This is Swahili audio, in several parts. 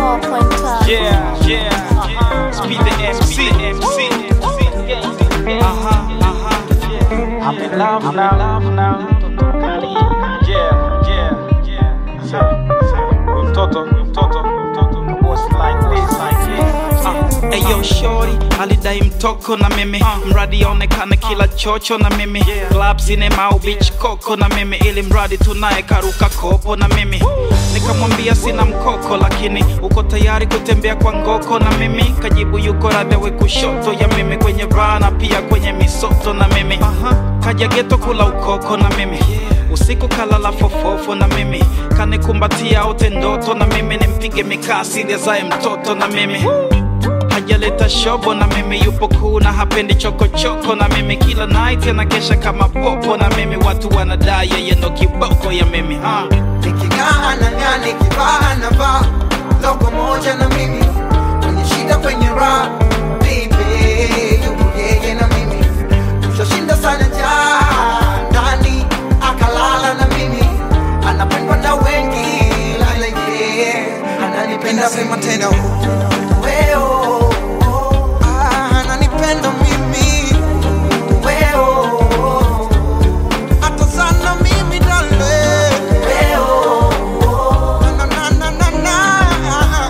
94.12. Yeah, yeah, yeah. Speed the MC, MC. Uh-huh, uh-huh. I'm in love now, love now. Yeah, yeah, yeah. Say, say. With Toto, with Toto, with Toto. What's like this, like this. Uh, Eyo shori alidai mtoko na mimi mradi aonekane kila chocho na mimi club cinema au beach koko na mimi ili mradi tunaye karuka kopo na mimi nikamwambia sina mkoko lakini uko tayari kutembea kwa ngoko na mimi kajibu yuko radhewe kushoto ya mimi kwenye rana pia kwenye misoto na mimi kaja geto kula ukoko na mimi usiku kalala fofofo na mimi kanikumbatia ote ndoto na mimi nimpige mikasi lezae mtoto na mimi hajaleta shobo na mimi yupo kuu na hapendi chokochoko na mimi kila night anakesha kama popo na mimi watu wanadai yeye ndo kiboko ya mimi ha. niking'aa anang'aa nikivaa anavaa logo moja na mimi kwenye shida kwenye raha bibi yuko yeye na mimi tushashinda sana jaa ndani akalala na mimi anapendwa na wengi lala yeye ananipenda sema tena weo ah, ananipenda mimi weo hata sana mimi dale weo na na na na na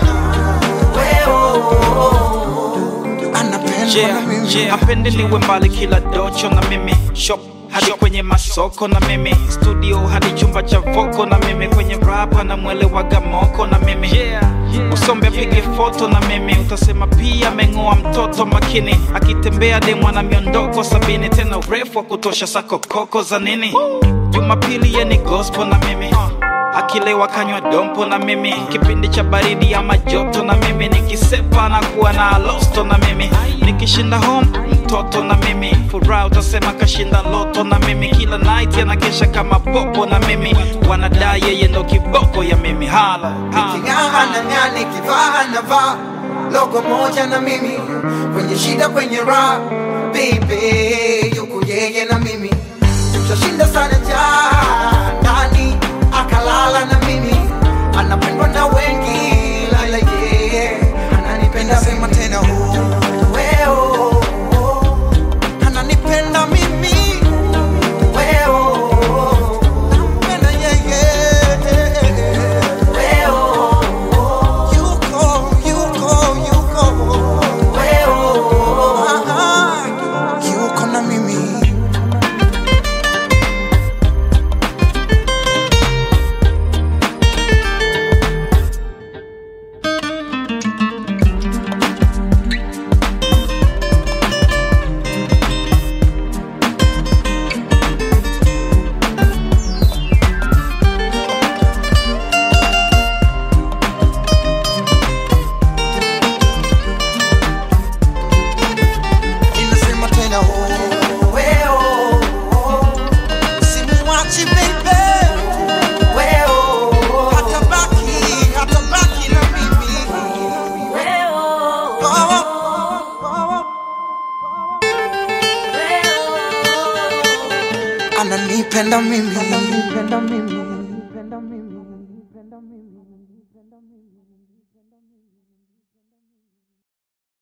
weo anapendwa yeah, na mimi yeah. apendeliwe mbali kila docho na mimi shop hadi kwenye masoko na mimi studio hadi chumba cha voko na mimi kwenye rapa na mwelewaga moko na mimi yeah, yeah, usombe apige foto na mimi utasema pia ameng'oa mtoto makini akitembea demwa na miondoko sabini tena urefu wa kutosha sakokoko za nini jumapili ye ni gospel na mimi akilewa kanywa dompo na mimi kipindi cha baridi ama joto na mimi nikisepa na kuwa na losto na mimi nikishinda home mtoto na mimi furaha utasema kashinda loto na mimi kila night anakesha kama popo na mimi wanadai yeye ndo kiboko ya mimi hala, hala. Niking'aa anang'aa, nikivaa anavaa, logo moja na mimi, kwenye shida kwenye raha, baby yuko yeye na mimi, tushashinda sana jaa ndani, akalala na mimi, anapendwa na wengi, lala yeye ananipenda sema tena oh, weo ananipenda mimi weo nampenda yeye weo yuko yuko yuko weo ah, yuko na mimi Ninasema tena oh, weo Simuachi baby Weo Hatabaki, hatabaki na mimi Weo Ananipenda mimi Ananipenda mimi